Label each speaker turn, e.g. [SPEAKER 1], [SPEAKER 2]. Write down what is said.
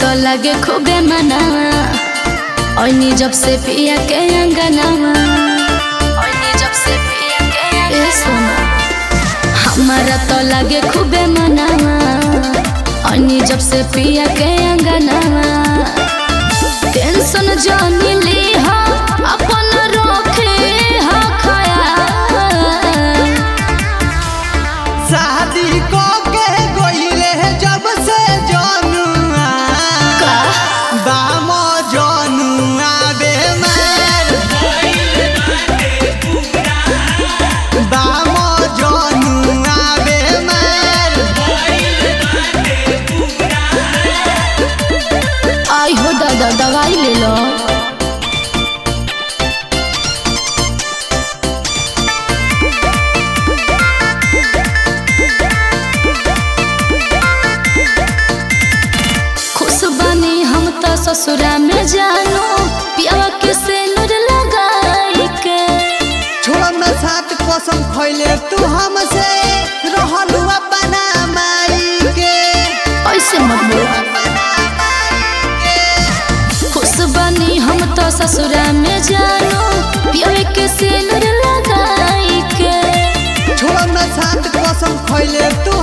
[SPEAKER 1] तो लगे खूबे मनावा ओइनी जब से पिया के अंगनावा ओइनी जब से पिया के ए सोना हमारा तो लगे खूबे मनावा ओइनी जब से पिया के अंगनावा टेंशन जानी ली हा अपन रोखे हा खयाल
[SPEAKER 2] शादी को के गोइले जब से जनुआ
[SPEAKER 1] का
[SPEAKER 2] बामो जनुआ बेमार बामो जनुआ बेमार
[SPEAKER 1] आई हो दादा दवाई ले लो खुश बनी हम तो ससुरा में जानो पियावा के सेनुर लगाई के
[SPEAKER 2] छोड़ न साथ कसम खैले तू हमसे रहलू अपना माई के
[SPEAKER 1] ऐसे मत बोल
[SPEAKER 2] अपना माई के
[SPEAKER 1] खुश बनी हम तो ससुरा में जानो पियावे के सेनुर लगाई के
[SPEAKER 2] छोड़ न साथ कसम खैले तू